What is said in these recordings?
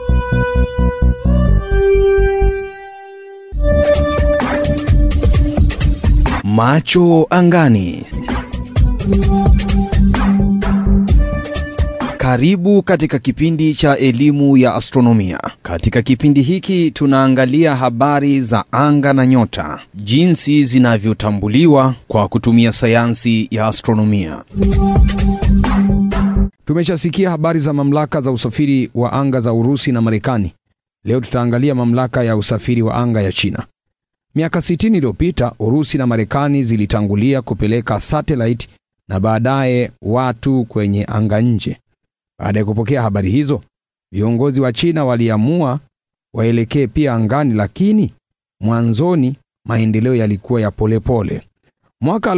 Macho angani. Karibu katika kipindi cha elimu ya astronomia. Katika kipindi hiki tunaangalia habari za anga na nyota, jinsi zinavyotambuliwa kwa kutumia sayansi ya astronomia. Tumeshasikia habari za mamlaka za usafiri wa anga za Urusi na Marekani. Leo tutaangalia mamlaka ya usafiri wa anga ya China. Miaka 60 iliyopita Urusi na Marekani zilitangulia kupeleka satellite na baadaye watu kwenye anga nje. Baada ya kupokea habari hizo, viongozi wa China waliamua waelekee pia angani, lakini mwanzoni maendeleo yalikuwa ya polepole pole. Mwaka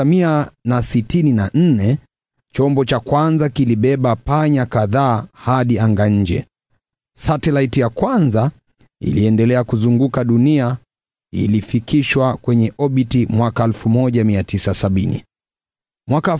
1964 chombo cha kwanza kilibeba panya kadhaa hadi anga nje. Satellite ya kwanza iliendelea kuzunguka dunia ilifikishwa kwenye obiti mwaka 1970. Mwaka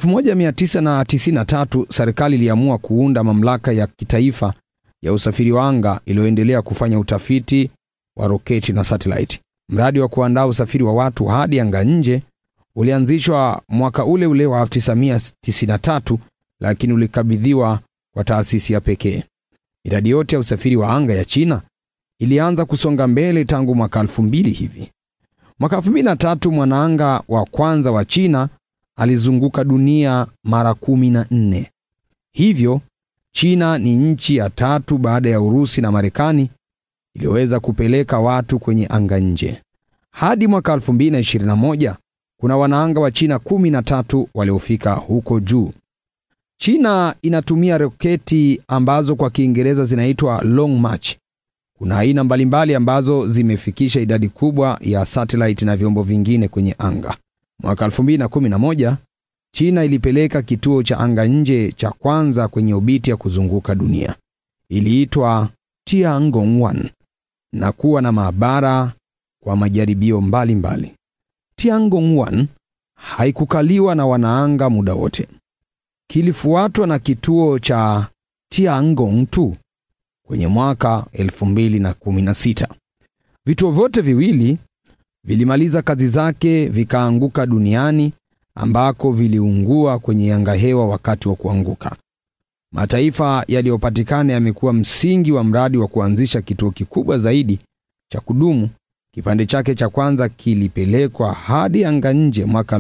1993 serikali iliamua kuunda mamlaka ya kitaifa ya usafiri wa anga iliyoendelea kufanya utafiti wa roketi na satellite. Mradi wa kuandaa usafiri wa watu hadi anga nje ulianzishwa mwaka ule ule wa 1993 lakini ulikabidhiwa kwa taasisi ya pekee. Miradi yote ya usafiri wa anga ya China ilianza kusonga mbele tangu mwaka elfu mbili hivi. Mwaka elfu mbili na tatu mwanaanga wa kwanza wa China alizunguka dunia mara kumi na nne. Hivyo China ni nchi ya tatu baada ya Urusi na Marekani iliyoweza kupeleka watu kwenye anga nje. Hadi mwaka 2021 kuna wanaanga wa China kumi na tatu waliofika huko juu. China inatumia roketi ambazo kwa Kiingereza zinaitwa long march. Kuna aina mbalimbali ambazo zimefikisha idadi kubwa ya satellite na vyombo vingine kwenye anga. Mwaka 2011 China ilipeleka kituo cha anga nje cha kwanza kwenye obiti ya kuzunguka dunia. Iliitwa Tiangong-1 na kuwa na maabara kwa majaribio mbalimbali. Tiangong-1 haikukaliwa na wanaanga muda wote. Kilifuatwa na kituo cha Tiangong-2 kwenye mwaka 2016. Vituo vyote viwili vilimaliza kazi zake vikaanguka duniani ambako viliungua kwenye anga hewa wakati wa kuanguka. Mataifa yaliyopatikana yamekuwa msingi wa mradi wa kuanzisha kituo kikubwa zaidi cha kudumu. Kipande chake cha kwanza kilipelekwa hadi anga nje mwaka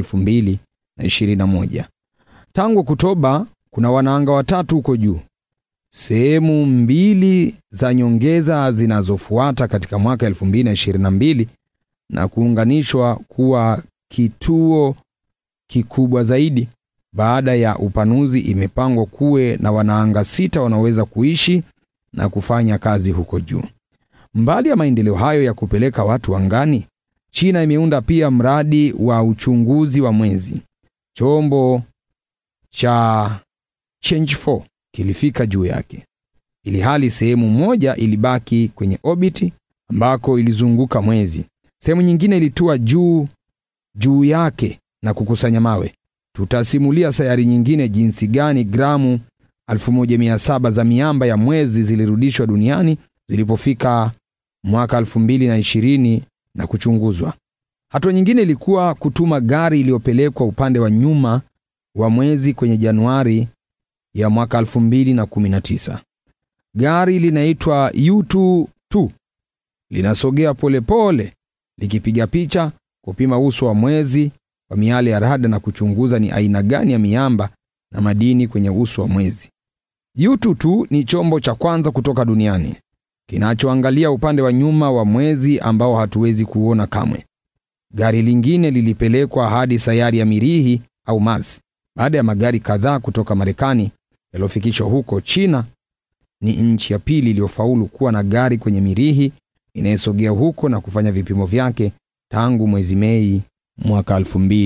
2021. Tangu Oktoba kuna wanaanga watatu huko juu. Sehemu mbili za nyongeza zinazofuata katika mwaka 2022 na kuunganishwa kuwa kituo kikubwa zaidi. Baada ya upanuzi, imepangwa kuwe na wanaanga sita wanaoweza kuishi na kufanya kazi huko juu. Mbali ya maendeleo hayo ya kupeleka watu angani, China imeunda pia mradi wa uchunguzi wa mwezi. Chombo cha Chang'e kilifika juu yake, ili hali sehemu moja ilibaki kwenye orbiti ambako ilizunguka mwezi. Sehemu nyingine ilitua juu juu yake na kukusanya mawe. Tutasimulia sayari nyingine jinsi gani gramu 1700 za miamba ya mwezi zilirudishwa duniani zilipofika mwaka 2020 na kuchunguzwa. Hatua nyingine ilikuwa kutuma gari iliyopelekwa upande wa nyuma wa mwezi kwenye Januari ya mwaka 2019. Gari linaitwa U22 linasogea polepole likipiga picha, kupima uso wa mwezi kwa miale ya rada na kuchunguza ni aina gani ya miamba na madini kwenye uso wa mwezi. U22 ni chombo cha kwanza kutoka duniani kinachoangalia upande wa nyuma wa mwezi ambao hatuwezi kuona kamwe. Gari lingine lilipelekwa hadi sayari ya Mirihi au Mars. Baada ya magari kadhaa kutoka Marekani yaliyofikishwa huko, China ni nchi ya pili iliyofaulu kuwa na gari kwenye Mirihi inayesogea huko na kufanya vipimo vyake tangu mwezi Mei mwaka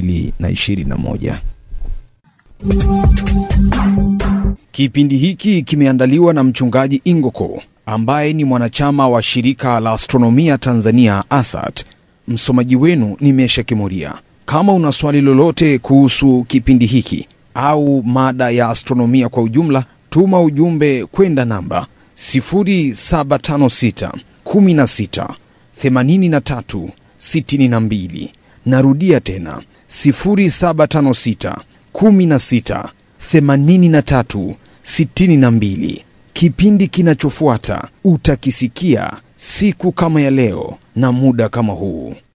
2021. Kipindi hiki kimeandaliwa na mchungaji Ingoko ambaye ni mwanachama wa shirika la astronomia Tanzania ASAT. Msomaji wenu ni Mesha Kimuria. Kama una swali lolote kuhusu kipindi hiki au mada ya astronomia kwa ujumla, tuma ujumbe kwenda namba 0756 16 83 62. Narudia tena 0756 16 83 62. Kipindi kinachofuata utakisikia siku kama ya leo na muda kama huu.